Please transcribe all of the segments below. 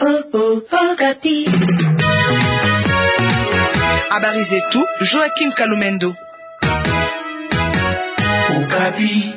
Habari zetu Joachim Kalumendo. Okapi.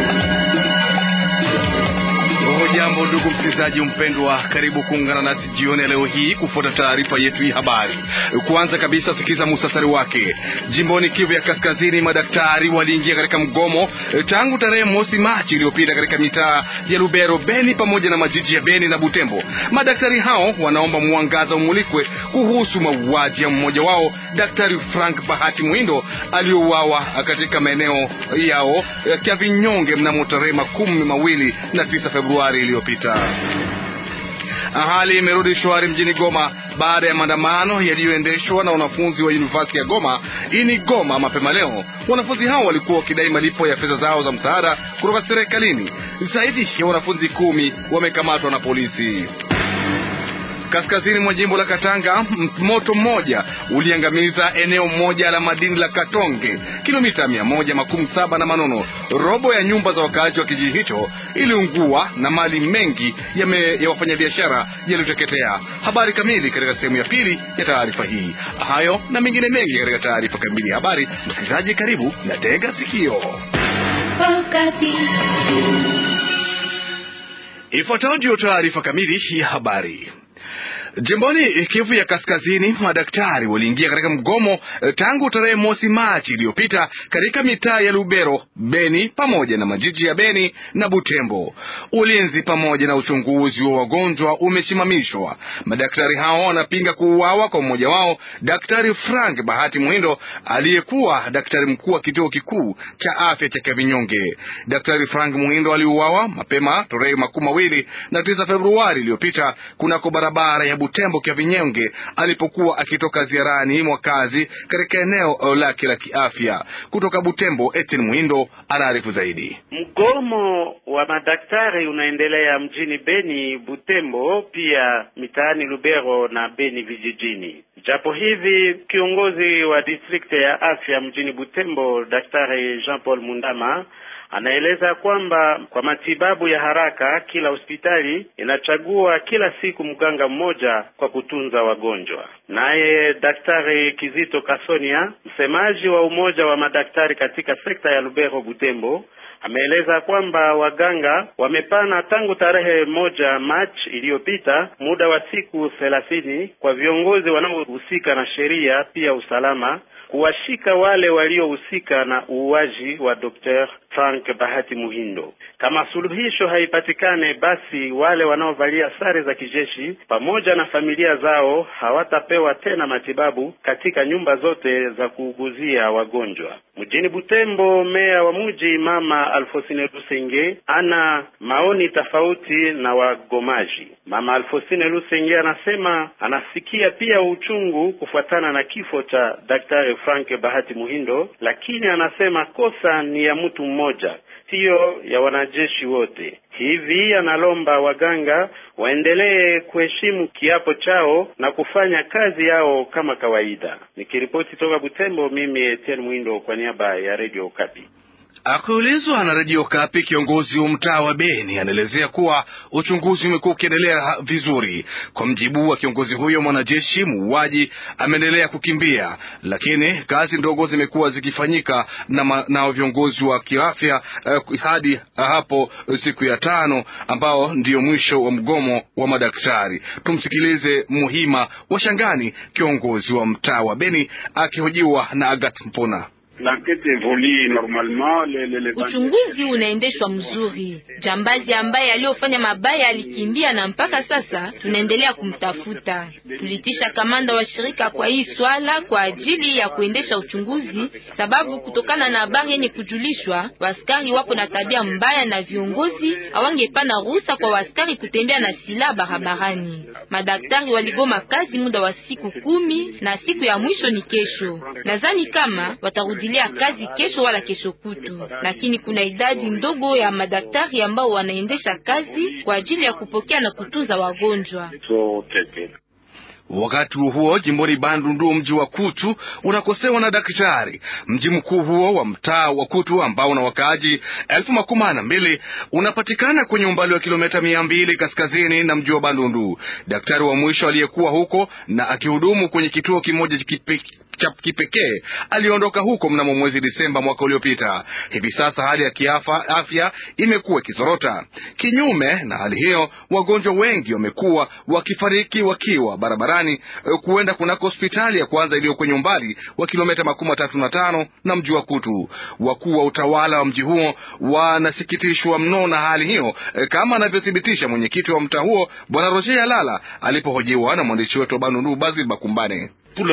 Jambo ndugu msikilizaji mpendwa, karibu kuungana nasi jioni ya leo hii kufuata taarifa yetu hii habari. Kwanza kabisa, sikiza musasari wake. Jimboni Kivu ya Kaskazini, madaktari waliingia katika mgomo tangu tarehe mosi Machi iliyopita katika mitaa ya Lubero, Beni pamoja na majiji ya Beni na Butembo. Madaktari hao wanaomba mwangaza umulikwe kuhusu mauaji ya mmoja wao, Daktari Frank Bahati Mwindo aliyouawa katika maeneo yao ya Vinyonge mnamo tarehe makumi mawili na tisa Februari iliyopita. Hali imerudi shwari mjini Goma baada ya maandamano yaliyoendeshwa na wanafunzi wa University ya Goma ini Goma mapema leo. Wanafunzi hao walikuwa wakidai malipo ya fedha zao za msaada kutoka serikalini. Zaidi ya wanafunzi kumi wamekamatwa na polisi. Kaskazini mwa jimbo la Katanga, moto mmoja uliangamiza eneo moja la madini la Katonge, kilomita mia moja makumi saba na Manono. Robo ya nyumba za wakaaji wa kijiji hicho iliungua na mali mengi ya, ya wafanyabiashara yaliyoteketea. Habari kamili katika sehemu ya pili ya taarifa hii. Hayo na mengine mengi katika taarifa kamili ya habari. Msikilizaji, karibu na tega sikio. Ifuatayo ndiyo taarifa kamili ya habari. Jimboni Kivu ya Kaskazini, madaktari waliingia katika mgomo tangu tarehe mosi Machi iliyopita katika mitaa ya Lubero, Beni pamoja na majiji ya Beni na Butembo. Ulinzi pamoja na uchunguzi wa wagonjwa umesimamishwa. Madaktari hao wanapinga kuuawa kwa mmoja wao, Daktari Frank Bahati Mwindo aliyekuwa daktari mkuu wa kituo kikuu cha afya cha Kavinyonge. Daktari Frank Mwindo aliuawa mapema tarehe makumi mawili na tisa Februari iliyopita kunako barabara ya Butembo kia Vinyonge alipokuwa akitoka ziarani mwa kazi katika eneo lake la kiafya. Kutoka Butembo, Etienne Mwindo anaarifu zaidi. Mgomo wa madaktari unaendelea mjini Beni, Butembo, pia mitaani Lubero na Beni vijijini. Japo hivi kiongozi wa distrikti ya afya mjini Butembo, Daktari Jean Paul Mundama anaeleza kwamba kwa matibabu ya haraka kila hospitali inachagua kila siku mganga mmoja kwa kutunza wagonjwa. Naye Daktari Kizito Kasonia, msemaji wa umoja wa madaktari katika sekta ya Lubero Butembo, ameeleza kwamba waganga wamepana tangu tarehe moja Machi iliyopita muda wa siku thelathini kwa viongozi wanaohusika na sheria pia usalama kuwashika wale waliohusika na uuaji wa Dr. Frank Bahati Muhindo. Kama suluhisho haipatikane, basi wale wanaovalia sare za kijeshi pamoja na familia zao hawatapewa tena matibabu katika nyumba zote za kuuguzia wagonjwa. Mjini Butembo, meya wa mji Mama Alfosine Lusenge ana maoni tofauti na wagomaji. Mama Alfosine Lusenge anasema anasikia pia uchungu kufuatana na kifo cha Daktari Frank Bahati Muhindo, lakini anasema kosa ni ya mtu mmoja, siyo ya wanajeshi wote. Hivi analomba waganga waendelee kuheshimu kiapo chao na kufanya kazi yao kama kawaida. Nikiripoti toka Butembo, mimi Etienne Mwindo kwa niaba ya Radio Okapi. Akiulizwa na redio Kapi, kiongozi wa mtaa wa Beni anaelezea kuwa uchunguzi umekuwa ukiendelea vizuri. Kwa mjibu wa kiongozi huyo, mwanajeshi muuaji ameendelea kukimbia, lakini kazi ndogo zimekuwa zikifanyika na, na viongozi wa kiafya uh, hadi hapo siku ya tano ambao ndiyo mwisho wa mgomo wa madaktari. Tumsikilize Muhima wa Shangani, kiongozi wa mtaa wa Beni akihojiwa na Agat Mpona. Uchunguzi unaendeshwa mzuri. Jambazi ambaye aliyofanya mabaya alikimbia na mpaka sasa tunaendelea kumtafuta. Tulitisha kamanda wa shirika kwa hii swala kwa ajili ya kuendesha uchunguzi, sababu kutokana na habari yenye kujulishwa, waskari wako na tabia mbaya na viongozi hawangepana ruhusa kwa waskari kutembea na silaha barabarani. Madaktari waligoma kazi muda wa siku kumi na siku ya mwisho ni kesho. Nadhani kama watarudilia kazi kesho wala kesho kutu, lakini kuna idadi ndogo ya madaktari ambao wanaendesha kazi kwa ajili ya kupokea na kutunza wagonjwa. Wakati huo jimboni Bandundu, mji wa Kutu unakosewa na daktari. Mji mkuu huo wa mtaa wa Kutu ambao una wakaaji elfu makumi na mbili unapatikana kwenye umbali wa kilomita mia mbili kaskazini na mji wa Bandundu. Daktari wa mwisho aliyekuwa huko na akihudumu kwenye kituo kimoja cha kipekee aliondoka huko mnamo mwezi Disemba mwaka uliopita. Hivi sasa hali ya kiafya afya imekuwa ikizorota. Kinyume na hali hiyo, wagonjwa wengi wamekuwa wakifariki wakiwa barabarani kuenda kunako hospitali ya kwanza iliyo kwenye umbali wa kilomita makumi matatu na tano na mji wa Kutu. Wakuu wa utawala wa mji huo wanasikitishwa mno na hali hiyo, kama anavyothibitisha mwenyekiti wa mtaa huo Bwana Roger Alala alipohojiwa na mwandishi wetu wa Bandundu Basil Bakumbane.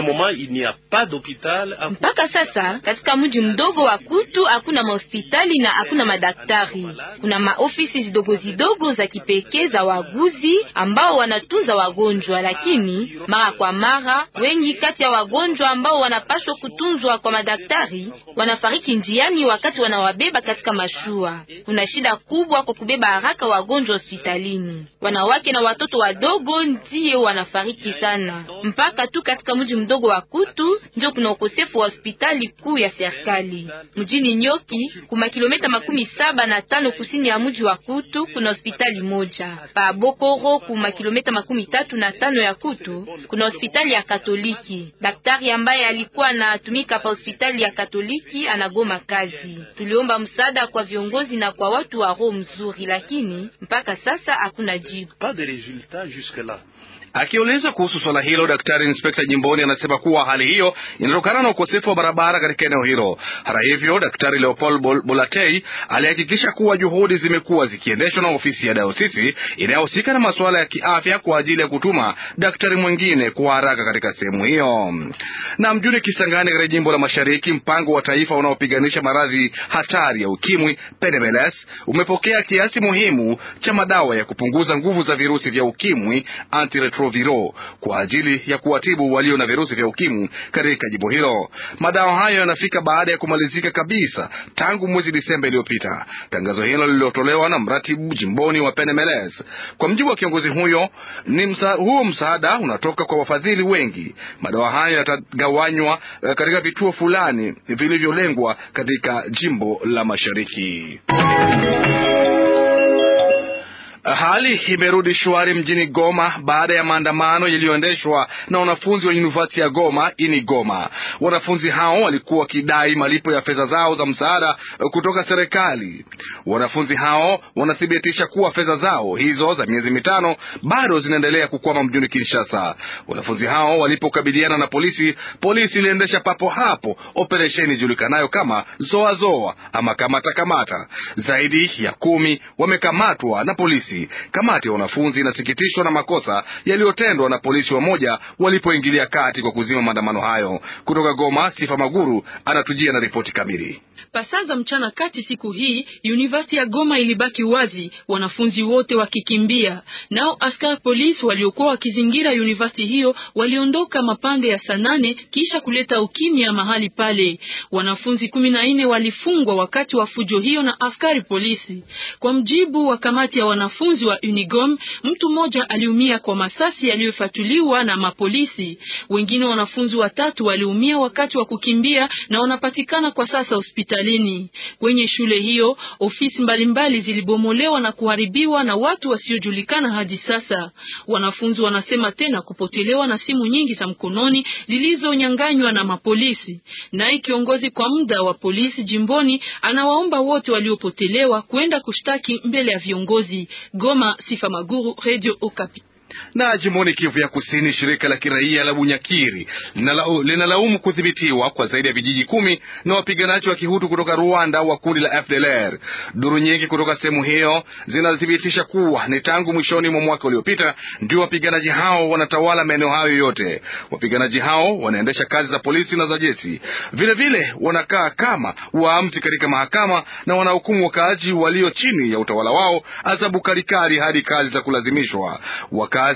Mpaka sasa katika mji mdogo wa Kutu hakuna mahospitali na hakuna madaktari. Kuna maofisi zidogo zidogo za kipekee za waguzi ambao wanatunza wagonjwa, lakini mara kwa mara wengi kati ya wagonjwa ambao wanapaswa kutunzwa kwa madaktari wanafariki njiani wakati wanawabeba katika mashua. Kuna shida kubwa kwa kubeba haraka wagonjwa hospitalini. Wanawake na watoto wadogo ndiye wanafariki sana, mpaka tu katika mji mdogo wa Kutu ndio kuna ukosefu wa hospitali kuu ya serikali. Mjini Nyoki kuma kilomita makumi saba na tano kusini ya mji wa Kutu kuna hospitali moja. Pa Bokoro kuma kilomita makumi tatu na tano ya Kutu kuna hospitali ya Katoliki. Daktari ambaye alikuwa anatumika pa hospitali ya Katoliki anagoma kazi. Tuliomba msaada kwa viongozi na kwa watu wa roho mzuri, lakini mpaka sasa hakuna jibu. Akiulizwa kuhusu swala hilo, daktari inspekta jimboni anasema kuwa hali hiyo inatokana na ukosefu wa barabara katika eneo hilo. Hata hivyo, daktari Leopold Bol Bolatei alihakikisha kuwa juhudi zimekuwa zikiendeshwa na ofisi ya dayosisi inayohusika na masuala ya kiafya kwa ajili ya kutuma daktari mwingine kwa haraka katika sehemu hiyo. Na mjini Kisangani katika jimbo la Mashariki, mpango wa taifa unaopiganisha maradhi hatari ya ukimwi PNBLS umepokea kiasi muhimu cha madawa ya kupunguza nguvu za virusi vya ukimwi antiretroviro kwa ajili ya kuwatibu walio na virusi vya ukimwi katika jimbo hilo. Madawa hayo yanafika baada ya kumalizika kabisa tangu mwezi Disemba iliyopita. Tangazo hilo lililotolewa na mratibu jimboni wa PNMLS. Kwa mjibu wa kiongozi huyo, ni msa, huo msaada unatoka kwa wafadhili wengi. Madawa hayo yatagawanywa katika vituo fulani vilivyolengwa katika jimbo la Mashariki. Hali imerudi shwari mjini Goma baada ya maandamano yaliyoendeshwa na wanafunzi wa University ya Goma ini Goma. Wanafunzi hao walikuwa wakidai malipo ya fedha zao za msaada kutoka serikali. Wanafunzi hao wanathibitisha kuwa fedha zao hizo za miezi mitano bado zinaendelea kukwama mjini Kinshasa. Wanafunzi hao walipokabiliana na polisi, polisi iliendesha papo hapo operesheni ijulikanayo kama zoa zoa ama kamata kamata. Zaidi ya kumi wamekamatwa na polisi. Kamati ya wanafunzi inasikitishwa na makosa yaliyotendwa na polisi wamoja walipoingilia kati kwa kuzima maandamano hayo. Kutoka Goma, Sifa Maguru anatujia na ripoti kamili. Pasaa za mchana kati siku hii University ya Goma ilibaki wazi, wanafunzi wote wakikimbia. Nao askari polisi waliokuwa wakizingira university hiyo waliondoka mapande ya saa nane kisha kuleta ukimya mahali pale. Wanafunzi kumi na nne walifungwa wakati wa fujo hiyo na askari polisi. Kwa mjibu wa kamati ya wanafunzi wa Unigom, mtu mmoja aliumia kwa masasi yaliyofatuliwa na mapolisi. Wengine wanafunzi watatu waliumia wakati wa kukimbia na wanapatikana kwa sasa hospitalini. Kwenye shule hiyo ofisi mbalimbali zilibomolewa na kuharibiwa na watu wasiojulikana hadi sasa. Wanafunzi wanasema tena kupotelewa na simu nyingi za mkononi zilizonyanganywa na mapolisi. Naye kiongozi kwa muda wa polisi jimboni anawaomba wote waliopotelewa kwenda kushtaki mbele ya viongozi. Goma, Sifa Maguru, Radio Okapi. Na jimboni Kivu ya Kusini, shirika la kiraia la Bunyakiri linalaumu kudhibitiwa kwa zaidi ya vijiji kumi na wapiganaji wa kihutu kutoka Rwanda wa kundi la FDLR. Duru nyingi kutoka sehemu hiyo zinathibitisha kuwa ni tangu mwishoni mwa mwaka uliopita ndio wapiganaji hao wanatawala maeneo hayo yote. Wapiganaji hao wanaendesha kazi za polisi na za jeshi, vilevile wanakaa kama waamuzi katika mahakama na wanahukumu wakaaji walio chini ya utawala wao adhabu kalikali hadi kazi za kulazimishwa. Wakazi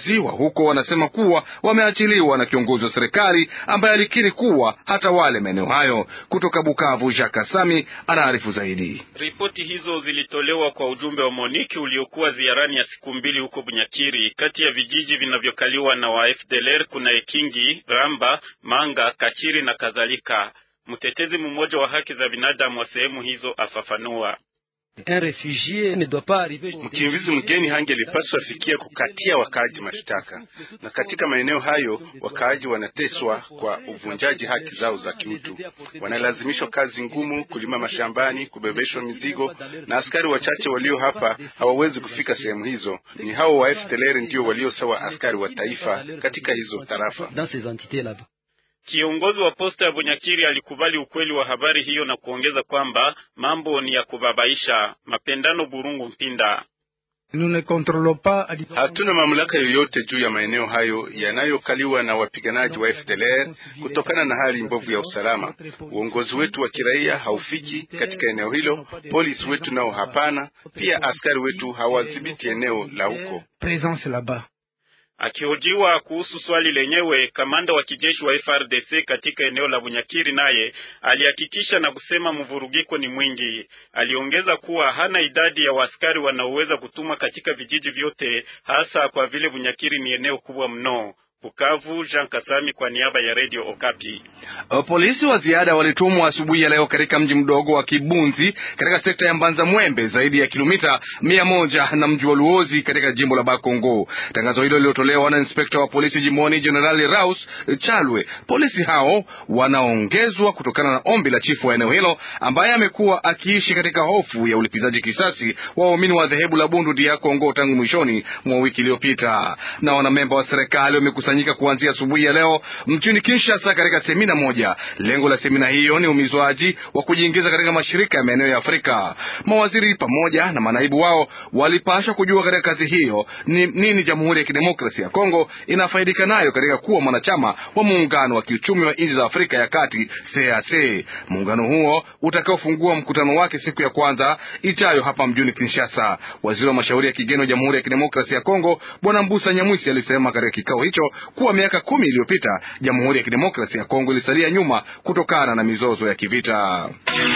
Wakazi wa huko wanasema kuwa wameachiliwa na kiongozi wa serikali ambaye alikiri kuwa hata wale maeneo hayo. Kutoka Bukavu, Jacques Kasami anaarifu zaidi. Ripoti hizo zilitolewa kwa ujumbe wa Moniki uliokuwa ziarani ya siku mbili huko Bunyakiri. Kati ya vijiji vinavyokaliwa na wa FDLR kuna Ekingi, Ramba, Manga, Kachiri na kadhalika. Mtetezi mmoja wa haki za binadamu wa sehemu hizo afafanua Mkimbizi mgeni hangelipaswa fikia kukatia wakaaji mashtaka, na katika maeneo hayo wakaaji wanateswa kwa uvunjaji haki zao za kiutu, wanalazimishwa kazi ngumu, kulima mashambani, kubebeshwa mizigo, na askari wachache walio hapa hawawezi kufika sehemu hizo. Ni hao wa FDLR ndio walio sawa askari wa taifa katika hizo tarafa. Kiongozi wa posta ya Bunyakiri alikubali ukweli wa habari hiyo na kuongeza kwamba mambo ni ya kubabaisha. Mapendano Burungu Mpinda Hatuna mamlaka yoyote juu ya maeneo hayo yanayokaliwa na wapiganaji wa FDLR kutokana na hali mbovu ya usalama. Uongozi wetu wa kiraia haufiki katika eneo hilo, polisi wetu nao hapana, pia askari wetu hawadhibiti eneo la huko. Akihojiwa kuhusu swali lenyewe, kamanda wa kijeshi wa FRDC katika eneo la Bunyakiri naye alihakikisha na kusema mvurugiko ni mwingi. Aliongeza kuwa hana idadi ya waaskari wanaoweza kutumwa katika vijiji vyote, hasa kwa vile Bunyakiri ni eneo kubwa mno. Bukavu, Jean Kasami kwa niaba ya Radio Okapi. Polisi wa ziada walitumwa asubuhi ya leo katika mji mdogo wa Kibunzi katika sekta ya Mbanza Mwembe, zaidi ya kilomita mia moja na mji wa Luozi katika jimbo la Bakongo. Tangazo hilo lililotolewa na inspekta wa polisi jimboni Jenerali Raus Chalwe. Polisi hao wanaongezwa kutokana na ombi la chifu wa eneo hilo ambaye amekuwa akiishi katika hofu ya ulipizaji kisasi wa waumini wa dhehebu la Bundu dia Kongo tangu mwishoni mwa wiki iliyopita. Na wanamemba wa serikali wamekusanyika kuanzia asubuhi ya leo mjini Kinshasa katika semina moja. Lengo la semina hiyo ni umizwaji wa kujiingiza katika mashirika ya maeneo ya Afrika. Mawaziri pamoja na manaibu wao walipashwa kujua katika kazi hiyo ni nini Jamhuri ya Kidemokrasia ya Kongo inafaidika nayo katika kuwa mwanachama wa muungano wa kiuchumi wa nchi za Afrika ya Kati CAC. Muungano huo utakaofungua mkutano wake siku ya kwanza ijayo hapa mjini Kinshasa. Waziri wa mashauri ya kigeni wa Jamhuri ya Kidemokrasia ya Kongo Bwana Mbusa Nyamwisi alisema katika kikao hicho kuwa miaka kumi iliyopita Jamhuri ya Kidemokrasia ya Kongo ilisalia nyuma kutokana na mizozo ya kivita.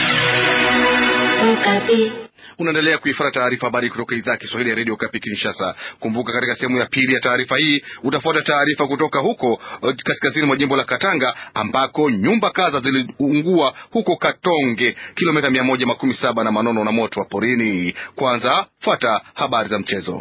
Unaendelea kuifuata taarifa habari kutoka idhaa ya Kiswahili ya redio Kapi Kinshasa. Kumbuka, katika sehemu ya pili ya taarifa hii utafuata taarifa kutoka huko kaskazini mwa jimbo la Katanga ambako nyumba kadha ziliungua huko Katonge, kilomita mia moja makumi saba na Manono na moto wa porini. Kwanza fuata habari za mchezo.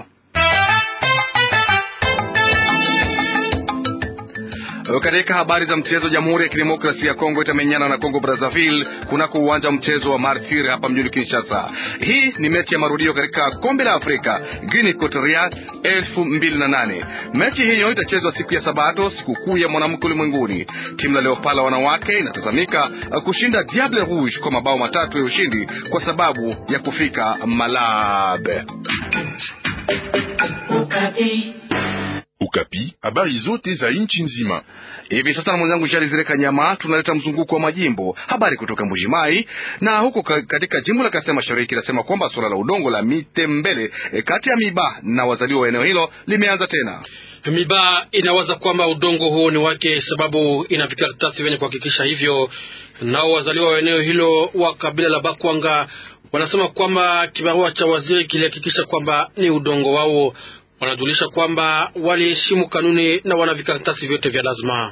Katika habari za mchezo, Jamhuri ya Kidemokrasia ya Kongo itamenyana na Kongo Brazzaville kunako uwanja wa mchezo wa Martyr hapa mjini Kinshasa. Hii ni mechi ya marudio katika kombe la Afrika Guinea Equatorial elfu mbili na nane. Mechi hiyo itachezwa siku ya Sabato, sikukuu ya mwanamke ulimwenguni. Timu la Leopala wanawake inatazamika kushinda Diable Rouge kwa mabao matatu ya ushindi kwa sababu ya kufika Malabe. Ukapi, habari zote za nchi nzima. Hivi sasa na mwenzangu Shari Zireka Nyama tunaleta mzunguko wa majimbo, habari kutoka Mbujimai na huko katika jimbo la Kasai Mashariki inasema kwamba suala la udongo la Mitembele e, kati ya Miba na wazaliwa wa eneo hilo limeanza tena. Miba inawaza kwamba udongo huo ni wake, sababu ina vikaratasi vyenye kuhakikisha hivyo. Nao wazaliwa wa eneo hilo wa kabila la Bakwanga wanasema kwamba kibarua cha waziri kilihakikisha kwamba ni udongo wao wanajulisha kwamba waliheshimu kanuni na wana vikaratasi vyote vya lazima.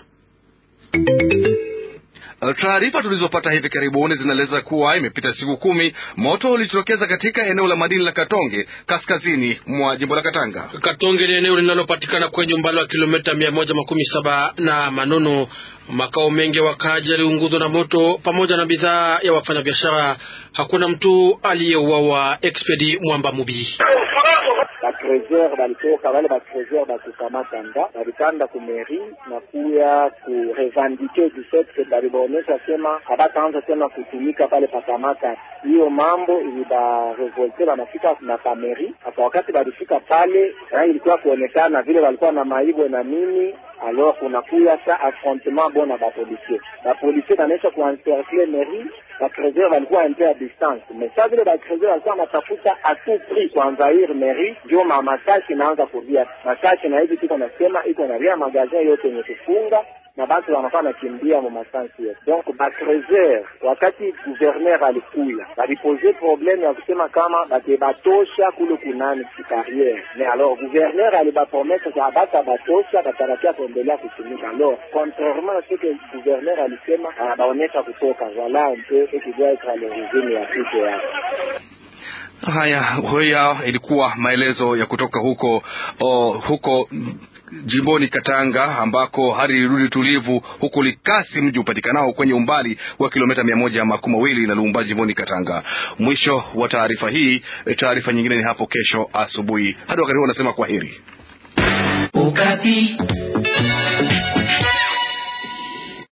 Taarifa tulizopata hivi karibuni zinaeleza kuwa imepita siku kumi moto ulijitokeza katika eneo la madini la Katonge kaskazini mwa jimbo la Katanga. Katonge ni eneo linalopatikana kwenye umbali wa kilomita mia moja makumi saba na Manono. Makao mengi ya wakaaji yaliunguzwa na moto pamoja na bidhaa ya wafanyabiashara. Hakuna mtu aliyeuawa. Expedi Mwamba Mubi batreseur balitoka wale batreseur batukamatanga balikanda ku mairie na kuya kurevendike du fait que balibaonesha sema habataanza tena kutumika pale pakamata. Hiyo mambo ilibarevolte, banafika na pameri hata wakati balifika pale rangi ilikuwa kuonekana vile walikuwa na maibwe na nini alors kunakuya sa affrontement bona bapolisier bapolisier banaisha kuencercle mairie bakrezer walikuwa un peu a distance, mais sa vile bakrezer walikuwa wanatafuta a tout prix kuenvahir mairie, ndio ma masasi inaanza kurudia masasi, na hivi tuko nasema iko na ria magazin yote yenye kufunga na batu wanakuwa nakimbia mu masansi yote. Donc bakrezer wakati guverner alikuya balipose probleme ya kusema kama batebatosha kule kunani kikariere, mais alors guverner alibapromese ka bata batosha batarakia kuendelea kutumika. Alors contrairement à ce que guverner alisema, anabaonesha kutoka voilà un peu ce qui doit être à l'origine ya kitu yake. Haya, hoya ilikuwa maelezo ya kutoka huko o, huko jimboni Katanga ambako hali ilirudi tulivu huku Likasi, mji upatikanao kwenye umbali wa kilomita mia moja makumi mawili na Lumumba jimboni Katanga. Mwisho wa taarifa hii. Taarifa nyingine ni hapo kesho asubuhi. Hadi wakati huo, unasema kwa heri. Ukapi.